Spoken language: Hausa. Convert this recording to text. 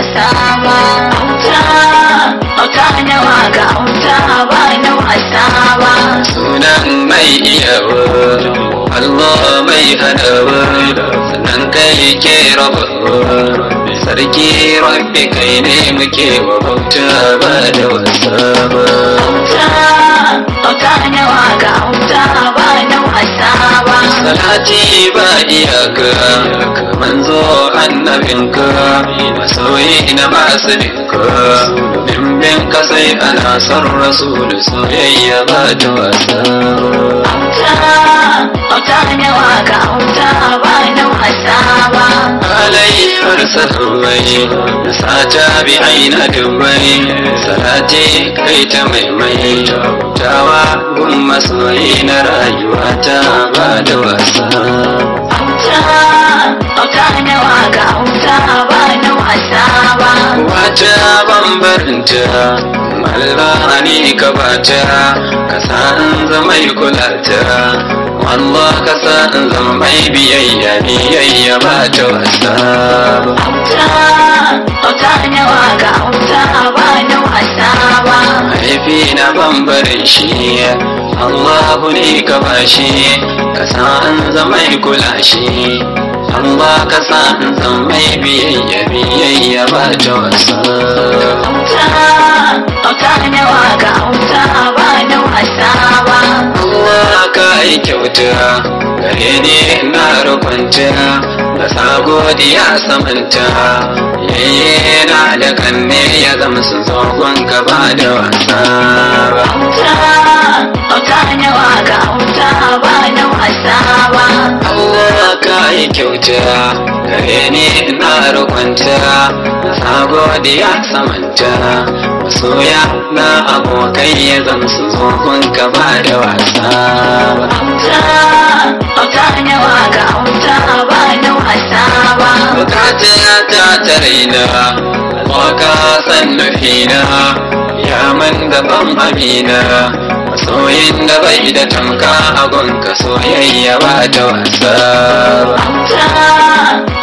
wasa ba auta auta na waka auta ba na wasa ba sunan mai iyawa Allah mai hadawa sannan kai ke rabawa sarki rabbi kai ne muke wa bauta ba da wasa ba auta auta na waka auta ba na wasa ba salati ba iyaka manzo annabinka masoyi na masu dinka bimbin ka sai ana son rasul soyayya ba ta wasa auta auta na waka auta ba na wasa ba alayyar sahabbai da sata bi aina dubbai salati kai ta maimai tawa gun masoyi na rayuwa ta ba da wasa auta auta na waka auta ba na wasa ba wata bambarinta Allah ne ka bata ka san zama kulata Allah ka san zama mai biyayya biyayya ba ta wasa ba auta auta na waka auta ba na wasa ba haifi na bambarin shi Allahu ne ka bashi ka san zama kula shi Allah ka san zama mai biyayya biyayya ba ta wasa auta auta na waka auta ba na wasa ba Allah ka yi kyauta gare ni na rukunta da sa godiya samanta yayye na da kanne ya zama su zogon ka ba da wasa ba auta auta na waka auta ba na wasa ba Allah ka yi kyauta gare ni na rukunta da sa godiya samanta masoya na abokai ya zama su zogon ka ba da wasa ba auta auta na waka auta ba na wasa ba bukata ta taraina waka san nufina ya man gaban amina masoyin da bai da tamka a gonka soyayya ba ta wasa ba auta